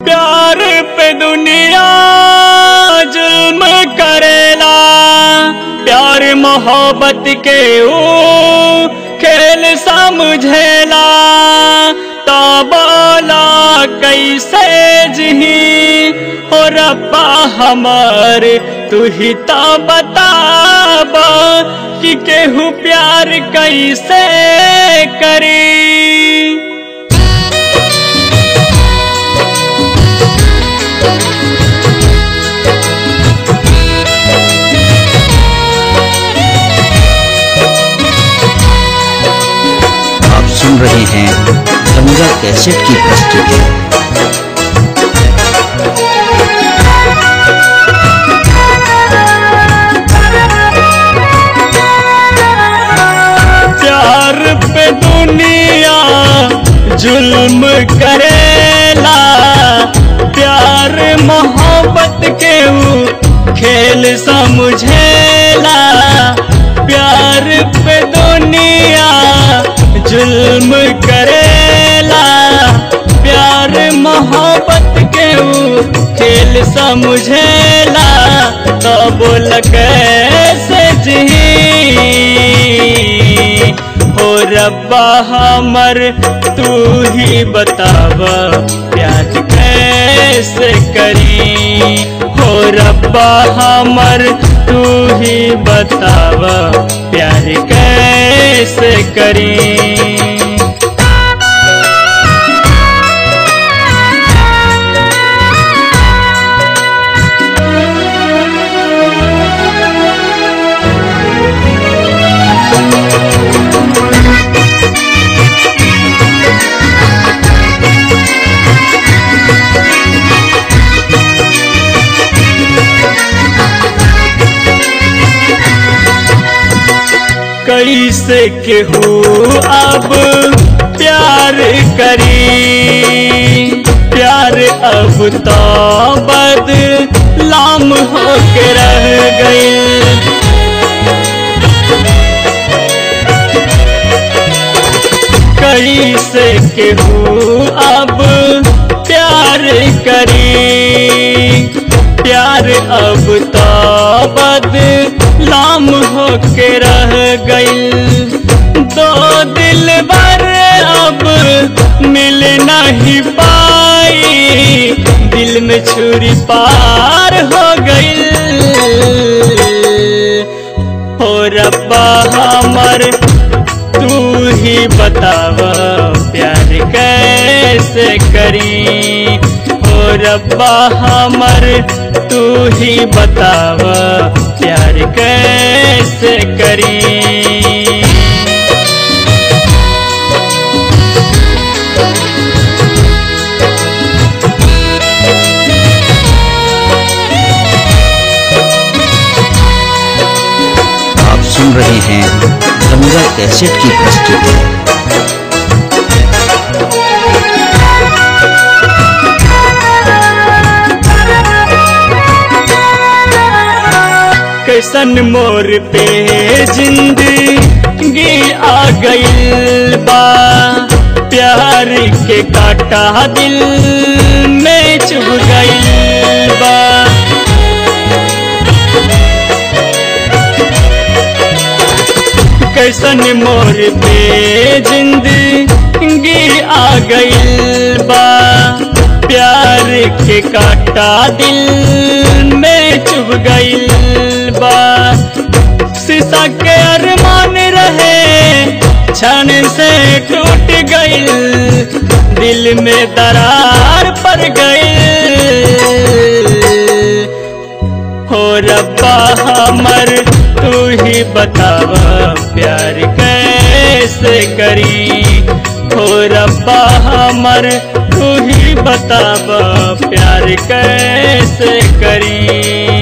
प्यार पे दुनिया जुल्म करेला प्यार मोहब्बत के ओ खेल समझेला तो बोला कैसे जही हो रब्बा हमार तू ही तो बताबा कि केहू प्यार कैसे करी आप सुन रहे हैं गंगा कैसेट की प्रस्तुति प्यार पे दुनिया जुल्म करेला प्यार मोहब्बत के ऊ खेल समझेला प्यार पे दुनिया जुल्म करेला प्यार मोहब्बत के ऊ खेल समझेला तो बोल कैसे जी हो रब्बा हमर तू ही बतावा प्यार कैसे करी हो रब्बा हमर तू ही बतावा प्यार कैसे करी कैसे केहू अब प्यार करी प्यार अब तो बदलाम होके रह गई कैसे केहू अब प्यार करी प्यार अब तो बदलाम होके रह गई दो दिल बर अब मिल नहीं पाई दिल में छुरी पार हो गई हो रब्बा हमर तू ही बतावा प्यार कैसे करी हो रब्बा हमर तू ही बतावा प्यार कैसे करी आप सुन रहे हैं गंगा कैसेट की प्रस्तुति कैसन मोर पे जिंदगी आ गइल बा प्यार के काटा दिल में चुभ गइल बा कैसन मोर पे जिंदगी आ गइल बा प्यार के काटा दिल में चुभ गइल बा शीशा के अरमान रहे क्षण से टूट गइल दिल में दरार पड़ गइल हो रब्बा हमर तू ही बतावा प्यार कैसे करी हो रब्बा हमर तू ही बतावा प्यार कैसे करी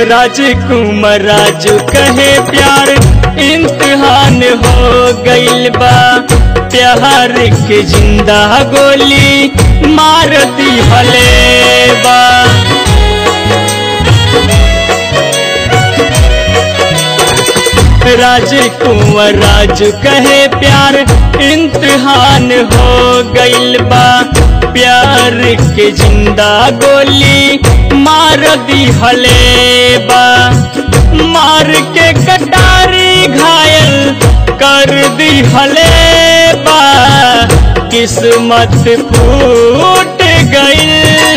राजकुमार राजू कहे प्यार इम्तिहान हो गइल बा प्यार के जिंदा गोली मार दी हले बा राजकुमार राजू कहे प्यार इम्तिहान हो गइल बा प्यार के जिंदा गोली मार दी हले बा मार के कटारी घायल कर दी हले बा किस्मत फूट गई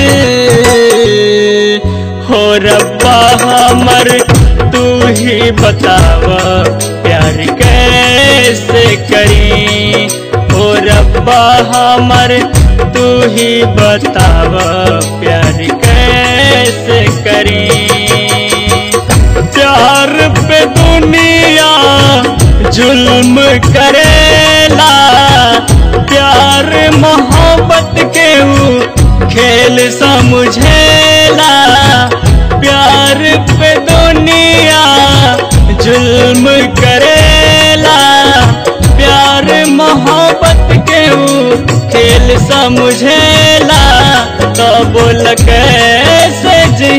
हो रब्बा हमर तू ही बताव प्यार कैसे करी हो रब्बा हमर तू ही बताव प्यार कैसे करी प्यार पे दुनिया जुल्म करेला प्यार मोहब्बत के ऊ खेल समझेला प्यार पे दुनिया जुल्म करेला प्यार मोहब्बत के ऊ खेल समझेला तो बोल कैसे जी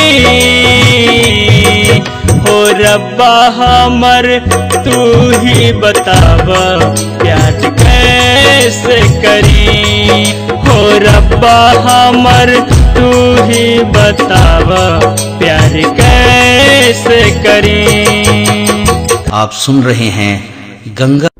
हो रब्बा हमर तू ही बताव प्यार कैसे करी हो रब्बा हमर तू ही बताव प्यार कैसे करी आप सुन रहे हैं गंगा